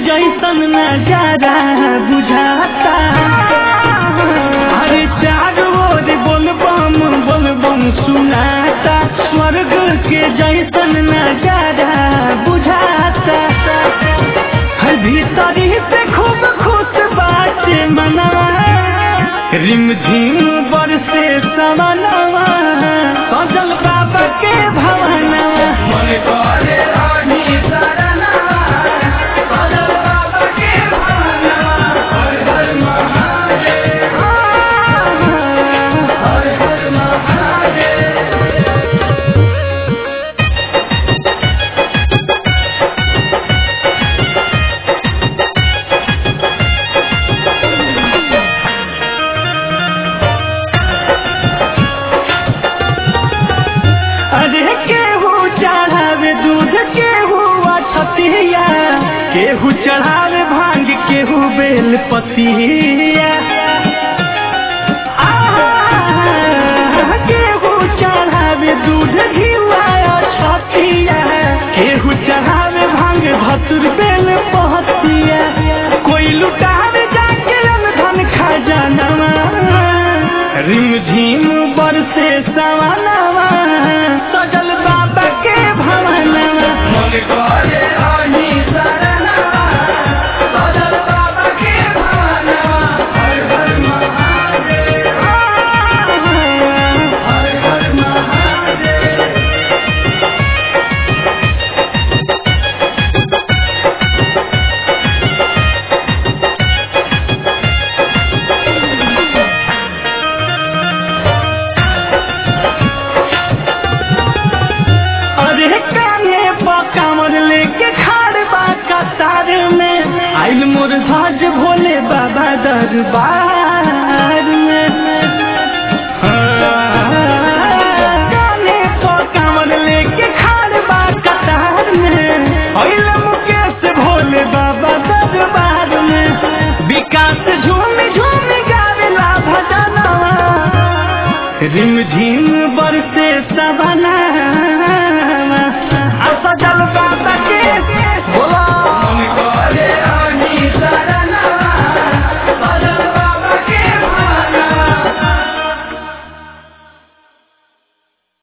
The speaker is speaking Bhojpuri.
जैसन नजारा बुझाता अरे चार ओर बोल बम बोल बम सुनाता स्वर्ग के जैसन नजारा बुझाता हर भीतरी से खूब खुश बाटे मनवा रिम झिम बरसे समनवा सजल बाबा के भवनवा मन करे रानी शरणवा सजल बाबा के भवनवा हर हर महादेव हर हर महादेव अरे केहू चढ़ावे दूध केहू अछतिया केहू चढ़ावे भांग केहू बेल पतिया आह, केहू चढ़ावे दूध घिवा अछतिया केहू चढ़ावे भांग भसुर बेल पहतिया कोई लुटावे जाके धन खजानवा रिम झिम बरसे सवनवा सजल बाबा के भवनवा मन करे रानी शरणवा सजल बाबा के भवनवा हर हर महादेव हर हर महादेव अरे काने पकामर लेके खाड़ बा कतार में आइल मोर ध्वज भोले बाबा दरबार